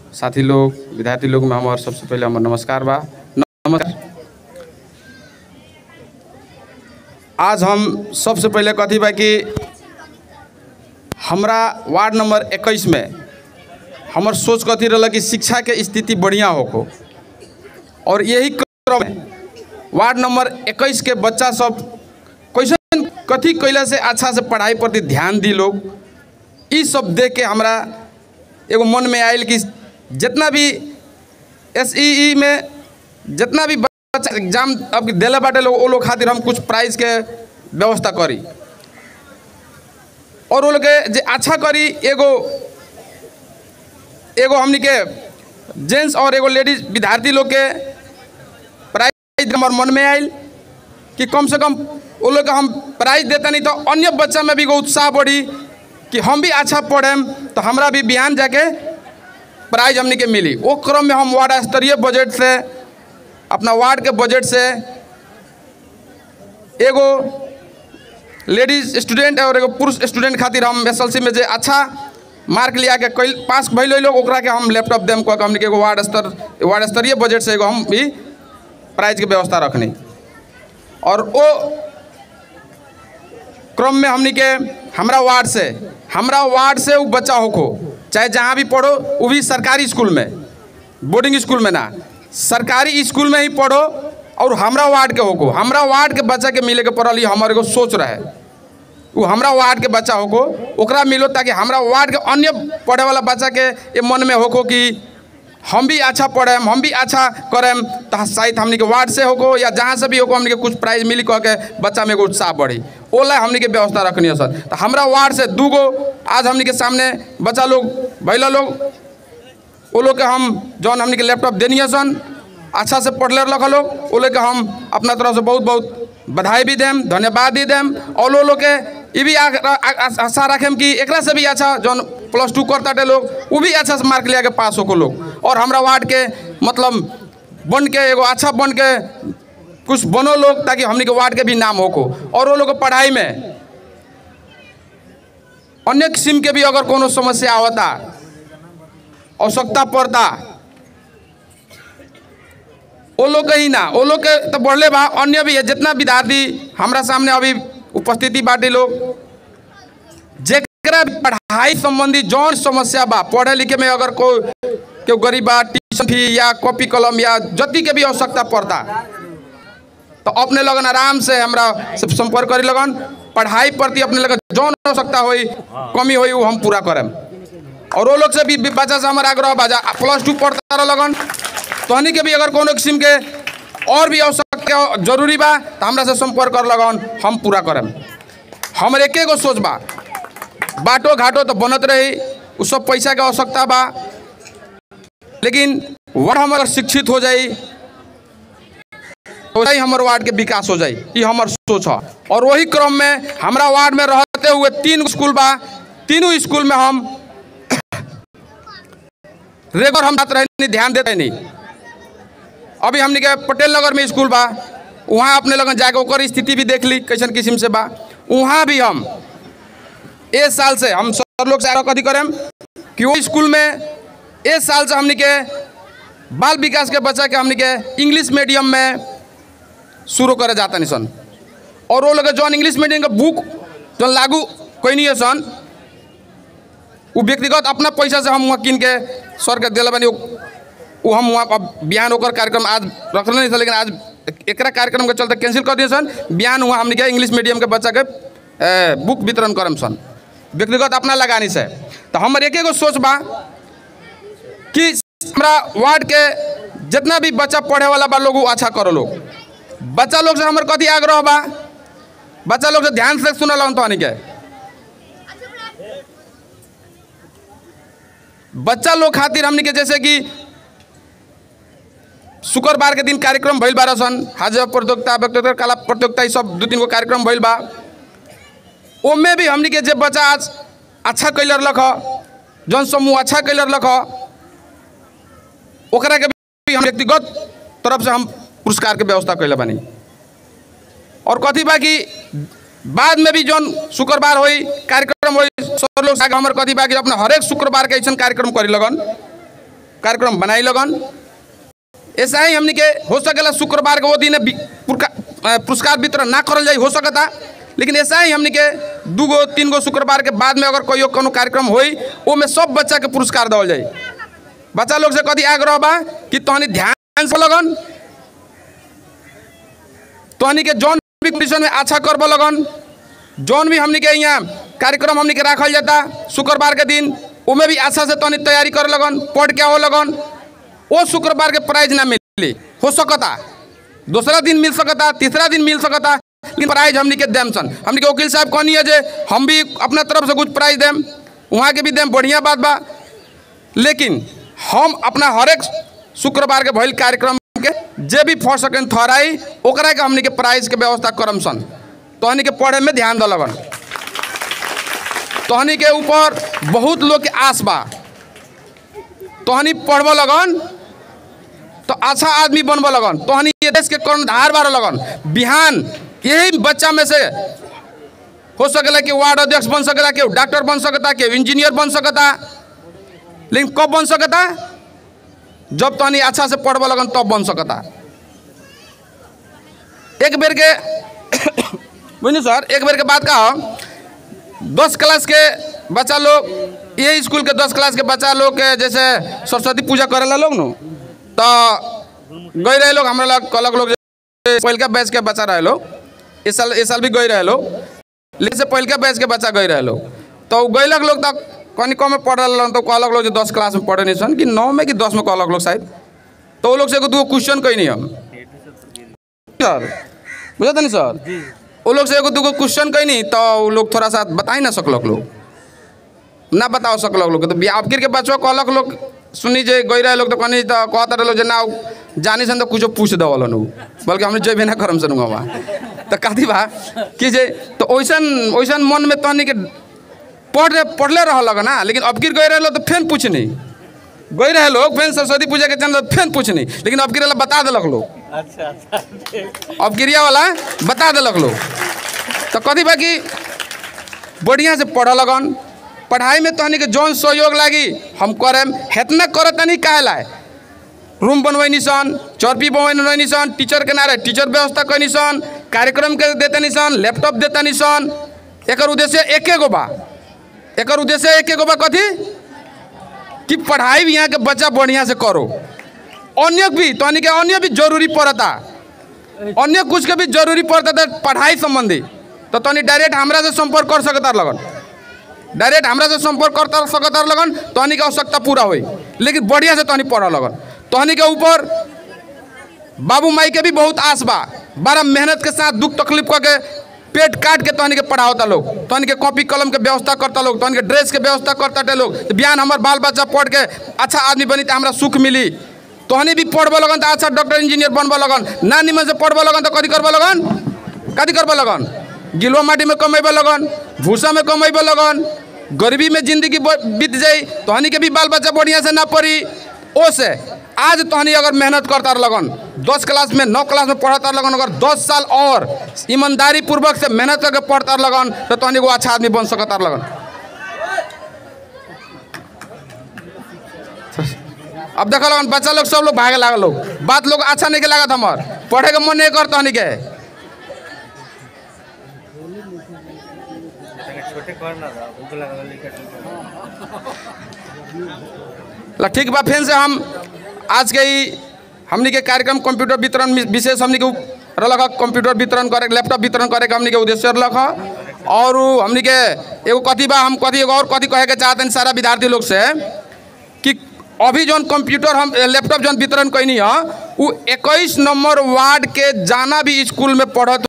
साथी लोग विद्यार्थी लोग में हमार सबसे पहले हमार नमस्कार बा नमस्कार आज हम सबसे पहले कथी बा कि हमरा वार्ड नंबर इक्कीस में हमर सोच कथी रहल कि शिक्षा के स्थिति बढ़िया होको और यही क्रम में वार्ड नंबर इक्कीस के बच्चा सब कैसन कथी कैला से अच्छा से पढ़ाई प्रति ध्यान दी लोग ई सब देख के हमरा एगो मन में आयल कि जितना भी एस में जितना भी बच्चा एग्जाम अब दिले बाटे लोग वो लोग खातिर हम कुछ प्राइज के व्यवस्था करी और वो लोग के जे अच्छा करी एगो एगो हमनी के जेंट्स और एगो लेडीज विद्यार्थी लोग के प्राइज हमार मन में आयल कि कम से कम वो लोग के हम प्राइज देता नहीं तो अन्य बच्चा में भी एगो उत्साह बढ़ी कि हम भी अच्छा पढ़ेम तो हमरा भी बिहान जाके प्राइज हमनी के मिली वो क्रम में हम वार्ड स्तरीय बजट से अपना वार्ड के बजट से एगो लेडीज स्टूडेंट और एगो पुरुष स्टूडेंट खातिर हम एस में जे अच्छा मार्क लिया के कैल पास भैल लोग ओकरा के हम लैपटॉप देम कह के हमनी के एगो वार्ड स्तर वार्ड स्तरीय बजट से एगो हम भी प्राइज के व्यवस्था रखनी और वो क्रम में हमनी के हमरा वार्ड से हमरा वार्ड से वो बच्चा होको चाहे जहाँ भी पढ़ो वो भी सरकारी स्कूल में बोर्डिंग स्कूल में ना सरकारी स्कूल में ही पढ़ो और हमरा वार्ड के होको हमरा वार्ड के बच्चा के मिले के पड़ल ई हमारे एगो सोच रहे वो हमरा वार्ड के बच्चा होको ओकरा मिलो ताकि हमरा वार्ड के अन्य पढ़े वाला बच्चा के ये मन में होको कि हम भी अच्छा पढ़ेम हम भी अच्छा करेम तो शायद हमनी के वार्ड से होको या जहाँ से भी होको हमनी के कुछ प्राइज मिली कह के बच्चा में एगो उत्साह बढ़ी ओला हमनी के व्यवस्था रखनी है सर तो हमरा वार्ड से दू गो आज हमनी के सामने बच्चा लोग भैला लोग वो लोग के हम जौन हमनी के लैपटॉप देनी है सन अच्छा से पढ़ले रख लोग वो लोग के हम अपना तरफ से बहुत बहुत बधाई भी देम धन्यवाद भी देम और वो लोग के ये भी आ- आ- आ- आशा रखेम कि एकरा से भी अच्छा जौन प्लस टू करता लोग वो भी अच्छा से मार्क लिया के पास होको लोग और हमरा वार्ड के मतलब बन के एगो अच्छा बन के कुछ बनो लोग ताकि हमनी के वार्ड के भी नाम होको और वो लोग के पढ़ाई में अन्य किस्म के भी अगर कोनो समस्या आवता आवश्यकता पड़ता वो लोग के ही ना वो लोग के तो बढ़ले बा अन्य भी है जितना विद्यार्थी हमरा सामने अभी उपस्थिति बाटे लोग जेकरा भी पढ़ाई संबंधी जौन समस्या बा पढ़े लिखे में अगर कोई केहू गरीब बा ट्यूशन फी या कॉपी कलम या जति के भी आवश्यकता पड़ता तो अपने लगन आराम से हमरा से संपर्क करी लगन पढ़ाई प्रति अपने लगन जौन आवश्यकता होई कमी होई वो हम पूरा करें और वो लोग से भी भी बच्चा से हमारा आग्रह बाजा प्लस टू पढ़ता रह लगन तहनी के भी अगर कोनो किस्म के और भी आवश्यकता जरूरी बा तो हमरा से संपर्क कर लगन हम पूरा करें हमर एके गो सोच बा बाटो घाटो तो बनत रही उ सब पैसा के आवश्यकता बा लेकिन वार्ड हमार शिक्षित हो जाई वही हमार वार्ड के विकास हो जाई ये हमार सोच है और वही क्रम में हमरा वार्ड में रहते हुए तीन स्कूल बा तीनों स्कूल में हम रेगुलर हम जाते रहे ध्यान देते नहीं अभी हमने के पटेल नगर में स्कूल बा वहाँ अपने लगन जाके ओकर स्थिति भी देख ली कैसन किस्म से बा वहाँ भी हम ए साल से हम सर लोग से कथी करें कि वो स्कूल में ए साल से हमने के बाल विकास के बच्चा के हमने के इंग्लिश मीडियम में शुरू करे जाता नहीं सन और वो लोग के जौन इंग्लिश मीडियम के बुक जौन लागू कोई नहीं है सन वो व्यक्तिगत अपना पैसा से हम वहाँ किन के सर के दिला बनी वो हम वहाँ अब बिहान होकर कार्यक्रम आज रखल नहीं था लेकिन आज एकरा कार्यक्रम के चलते कैंसिल कर दिए सन बिहान हुआ हमने क्या इंग्लिश मीडियम के बच्चा के ए, बुक वितरण करम सन व्यक्तिगत अपना लगानी से तो हमर एक एगो सोच बा कि हमरा वार्ड के जितना भी बच्चा पढ़े वाला बा लोग उ अच्छा करो लोग बच्चा लोग से हमर कथी आग्रह बा बच्चा लोग से ध्यान से सुनल हम तो के बच्चा लोग खातिर हमनी के जैसे कि शुक्रवार के दिन कार्यक्रम भइल बा सन हाजिर प्रतियोगिता व्यक्तिगत कला प्रतियोगिता ई सब दू तीन गो कार्यक्रम भइल बा ओमे भी हमनी के जे बच्चा आज अच्छा कैलर लख जौन समूह अच्छा कैलर लख ओकरा के भी हम व्यक्तिगत तरफ से हम पुरस्कार के व्यवस्था कैले बानी और कथी बा कि बाद में भी जौन शुक्रवार होई कार्यक्रम होई सब लोग साथ हमर कथी बा कि अपना हरेक शुक्रवार के ऐसा कार्यक्रम करी लगन कार्यक्रम बनाई लगन ऐसा ही हमनी के हो सकेला शुक्रवार के वो दिन बि- पुरका- अ, पुरस्कार वितरण ना करल जाई हो सकता लेकिन ऐसा ही हमनी के दू गो तीन गो शुक्रवार के बाद में अगर कोई कोनो कार्यक्रम होई वो में सब बच्चा के पुरस्कार देवल जाई बच्चा लोग से कथी आग्रह बा कि तहनी ध्यान से लगन तहनी के जौन भी कंडीशन में अच्छा करब लगन जौन भी हमनी के यहाँ कार्यक्रम हमनी के राखल जाता शुक्रवार के दिन उमें भी अच्छा से तहनी तैयारी कर लगन पढ़ के हो लगन वो शुक्रवार के प्राइज ना मिली हो सकता दूसरा दिन मिल सकता तीसरा दिन मिल सकता लेकिन प्राइज हमनी के देम सन हमनी के वकील साहब कहनी है जे हम भी अपना तरफ से कुछ प्राइज देम वहाँ के भी देम बढ़िया बात बा लेकिन हम अपना हरेक शुक्रवार के भइल कार्यक्रम के जे भी फर्स्ट सेकेंड थर्ड आई ओकरा के हमनी के प्राइज के व्यवस्था करम सन तहनी के पढ़े में ध्यान दलगन तहनी के ऊपर बहुत लोग के आस बा तहनी पढ़ब लगन तो अच्छा आदमी बनब लगन तहनी ये देश के कर्णधार बार लगन बिहान यही बच्चा में से हो सकेला कि वार्ड अध्यक्ष बन सकेला कि डॉक्टर बन सकता कि इंजीनियर बन सकता लेकिन कब बन सकता जब तहनी अच्छा से पढ़ब लगन तब बन सकता एक बेर के बुझलिए सर एक बेर के बात का हो दस क्लास के बच्चा लोग ये स्कूल के दस क्लास के बच्चा लोग के जैसे सरस्वती पूजा करेला लोग नु तो गई रहे लोग हमारा लग कहलक लोग जे पहिलका बैच के बच्चा रहे लोग इस साल इस साल भी गई रहे लोग लेकिन से पहिलका बैच के बच्चा गई रहे लोग तो गईलक लोग तो कनी कम में पढ़ रहे तो कहलक लोग जो दस क्लास में पढ़े नहीं सन कि नौ में कि दस में कहलक लोग शायद तो वो लोग से एगो दूगो क्वेश्चन कही नहीं हम सर बुझा नहीं सर वो लोग से एगो दूगो क्वेश्चन कही नहीं तो वो लोग थोड़ा सा बता ही ना सकलक लोग ना बताओ सकलक लोग तो आपके के बच्चों कहलक लोग सुनी जे गई रहे लोग तो कहनी तो कहता रहे लोग जे ना जानी सन तो कुछ पूछ देवल नु बल्कि हमने जेबे ना करम सन वहाँ तो कथी बा कि जे तो ओइसन ओइसन मन में तहनी के पढ़ पढ़ले रह लग ना लेकिन अब गिर गए रहे लोग तो फेन पूछनी गई रहे लोग फेन सरस्वती पूजा के चंद फेन पूछनी लेकिन अब गिर बता दिलक लोग अच्छा अच्छा अब गिरिया वाला बता दिलक लोग तो कथी बा कि बढ़िया से पढ़ लगन पढ़ाई में तहनी के जौन सहयोग लागी हम करेम हेतना करत तनी काहे लाए रूम बनवैनी सन चौरपी बनवैनी सन टीचर के नारे टीचर व्यवस्था कैनी सन कार्यक्रम के देतनी सन लैपटॉप देतनी सन एकर उद्देश्य एके गो बा एकर उद्देश्य एके गो बा कथी कि पढ़ाई भी यहाँ के बच्चा बढ़िया से करो अन्य भी तहनी के अन्य भी जरूरी पड़ता अन्य कुछ के भी जरूरी पड़ता था पढ़ाई संबंधी तो तनी डायरेक्ट हमरा से संपर्क कर सकता लगन डायरेक्ट हमरा से संपर्क कर सकता लगन तहनी के आवश्यकता पूरा होई लेकिन बढ़िया से तहनी पढ़ लगन तहनी के ऊपर बाबू माई के भी बहुत आस बा बड़ा मेहनत के साथ दुख तकलीफ करके पेट काट के तहनी के पढ़ावता लोग तहनी के कॉपी कलम के व्यवस्था करता लोग तहनी के ड्रेस के व्यवस्था करता लोग तो बिहान हमार बाल बच्चा पढ़ के अच्छा आदमी बनी तो हमरा सुख मिली तहनी भी पढ़ब लगन तो अच्छा डॉक्टर इंजीनियर बनब लगन ना निमन से पढ़ब लगन तो कथी करब लगन कथी करब लगन गिलवा माटी में कमेब लगन भूसा में कमेब लगन गरीबी में जिंदगी ब- बीत जाई तहनी के भी बाल बच्चा बढ़िया से ना पढ़ी ओ से आज तहनी अगर मेहनत करता लगन दस क्लास में नौ क्लास में पढ़ता लगन अगर दस साल और ईमानदारी पूर्वक से मेहनत करके पढ़ता लगन तो तहनी को अच्छा आदमी बन सकता लगन अब देख लगन बच्चा लोग सब लोग भागे लागल लोग बात लोग अच्छा नहीं के लागत हमार पढ़े के मन नहीं करता हनी के छोटे करना था भूख लगा लिखा ला ठीक बा फिर से हम आज के ई हमनी के कार्यक्रम कंप्यूटर वितरण में विशेष हमनी के रलक कंप्यूटर वितरण करे लैपटॉप वितरण करे के हमनी के उद्देश्य रलक ह और उ हमनी के एगो कथी बा हम कथी एगो और कथी कहे के चाहते हैं सारा विद्यार्थी लोग से कि अभी जौन कंप्यूटर हम लैपटॉप जौन वितरण कैनी है उ 21 नंबर वार्ड के जाना भी स्कूल में पढ़त